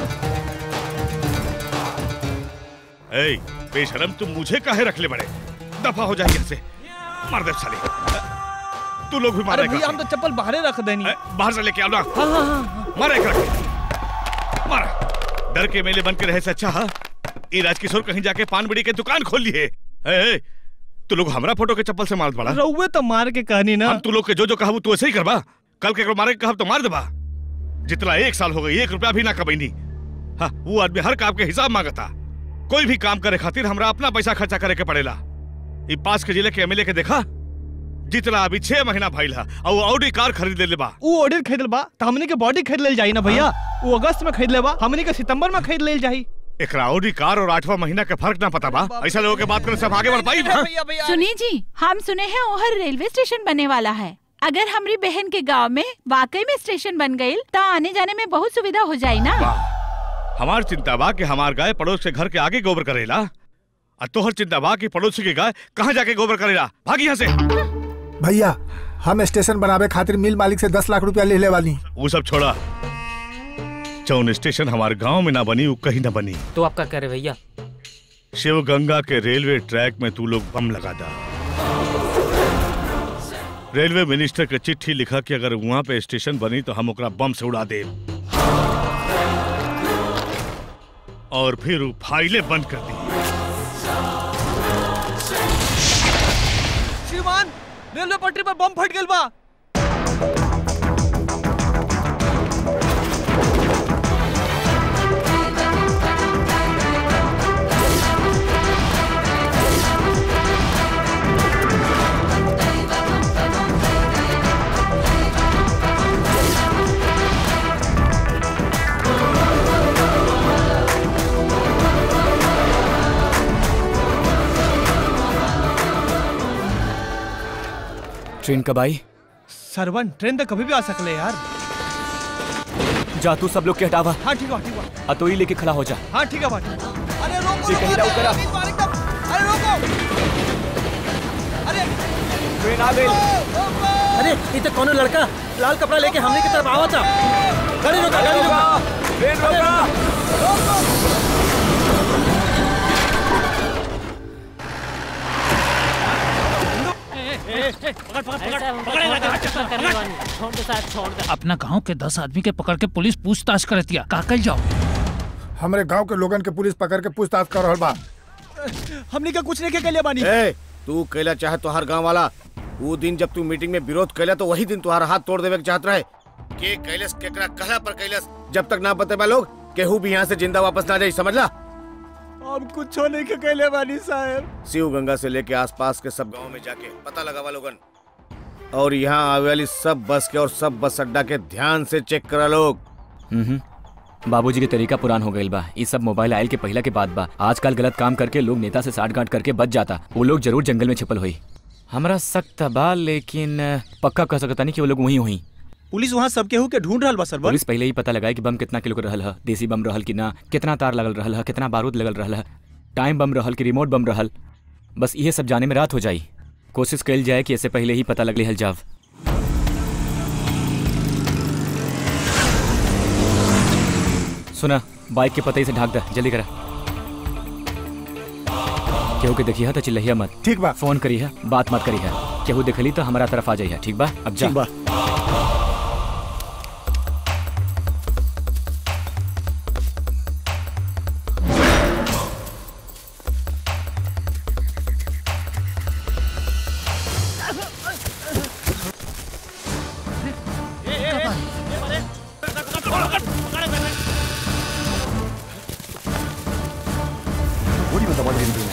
ए बेशरम तुम मुझे काहे रख ले बड़े दफा हो जाए यहाँ से मार दे साले तू लोग भी अरे मारेगा भैया हम तो चप्पल बाहर रख देनी ए, बाहर से लेके आओ ना हाँ हाँ हाँ मारा एक रख मारा डर के मेले बन के रहे से अच्छा हा ई राजकिशोर कहीं जाके पान बीड़ी के दुकान खोल लिए ए, ए, तू लोग हमरा फोटो के चप्पल से मारत पड़ा रउए तो मार के कहनी ना हम तू लोग के जो जो कहबू तू ऐसे ही करबा कल के मारे के कहब तो मार देबा जितना एक साल हो गई एक रुपया भी ना कमैनी हाँ वो आदमी हर काम के हिसाब मांगता कोई भी काम करे खातिर हमरा अपना पैसा खर्चा करे के पड़ेला ई पास के जिले के एमएलए के देखा जितना अभी छह महीना भइल है और वो ऑडी कार खरीद ले बा वो ऑर्डर खरीद बा तो हमनी के बॉडी खरीद लेल जाई ना भैया वो अगस्त में खरीद लेबा हमनी के सितंबर में खरीद लेल जाई एकरा ऑडी कार और आठवां महीना के फर्क ना पता बा ऐसा लोगों के बात करे सब आगे बढ़ पाई हाँ? भैया भैया सुनिए जी हम सुने हैं ओहर रेलवे स्टेशन बनने वाला है अगर हमारी बहन के गांव में वाकई में स्टेशन बन गई तो आने जाने में बहुत सुविधा हो जाए ना वाह हमार चिंता बा कि हमार गाय पड़ोस के घर के आगे गोबर करेला और तोहर चिंता बा कि पड़ोसी के गाय कहाँ जाके गोबर करेला भाग यहाँ से भैया हम स्टेशन बनावे खातिर मिल मालिक से दस लाख रुपया ले ले वाली वो सब छोड़ा जौन स्टेशन हमारे गांव में ना बनी वो कहीं ना बनी तो आप क्या कर रहे भैया शिव गंगा के रेलवे ट्रैक में तू लोग बम लगा दा रेलवे मिनिस्टर के चिट्ठी लिखा कि अगर वहां पे स्टेशन बनी तो हम ओकरा बम से उड़ा दे और फिर वो फाइलें बंद कर दी श्रीमान रेलवे पटरी पर बम फट गेल बा ट्रेन कब आई सरवन ट्रेन तो कभी भी आ सकले यार जा तू सब लोग के हटावा हाँ ठीक है ठीक है अतोई लेके खड़ा हो जा हाँ ठीक है बात अरे रोको जी, कहीं रोको, ना ऊपर आ। अरे, अरे, एकदम, अरे रोको अरे ट्रेन आ गई अरे ये तो कोनो लड़का लाल कपड़ा लेके हमने की तरफ आवा था गाड़ी रोका गाड़ी रोका ट्रेन रोका अपना गांव के दस आदमी के पकड़ के पुलिस पूछताछ कर दिया का कल जाओ हमरे गांव के लोगन के पुलिस पकड़ के पूछताछ कर रहल बा हमनी का कुछ नहीं के लिए बानी ए तू कैला चाहे तोहार गांव वाला वो दिन जब तू मीटिंग में विरोध कैला तो वही दिन तुम्हारा हाथ तोड़ देवे के चाहत रहे के कैलस केकरा कहला पर कैलस जब तक ना बतेबा लोग केहू भी यहाँ से जिंदा वापस ना जाई समझला अब कुछ नहीं के कहले बानी साहब शिव गंगा से लेके आसपास के सब गांव में जाके पता लगावा लोगन और यहाँ आवे वाली सब बस के और सब बस अड्डा के ध्यान से चेक करा लोग हम्म बाबूजी के तरीका पुरान हो गईल बा ये सब मोबाइल आयल के पहला के बाद बा आजकल गलत काम करके लोग नेता से साठ गांठ करके बच जाता वो लोग जरूर जंगल में छिपल हुई हमरा सख्त बा लेकिन अ, पक्का कह सकता नहीं कि वो लोग वहीं हुई पुलिस वहाँ सब केहू के ढूंढ रहल बा सरवन पुलिस पहले ही पता लगाए कि बम कितना किलो के रहल है देसी बम रहल कि ना कितना तार लगल रहल है कितना बारूद लगल रहल है टाइम बम रहल कि रिमोट बम रहल बस ये सब जाने में रात हो जाई कोशिश कल जाए कि ऐसे पहले ही पता लग हल जाव सुना बाइक के पतई से ढाक दे जल्दी करा केहू के देखिए तो चिल्लहिया मत ठीक बा फोन करी है बात मत करी है केहू देखली तो हमारा तरफ आ जाइए ठीक बा अब जा ठीक बा What do you want the one to do?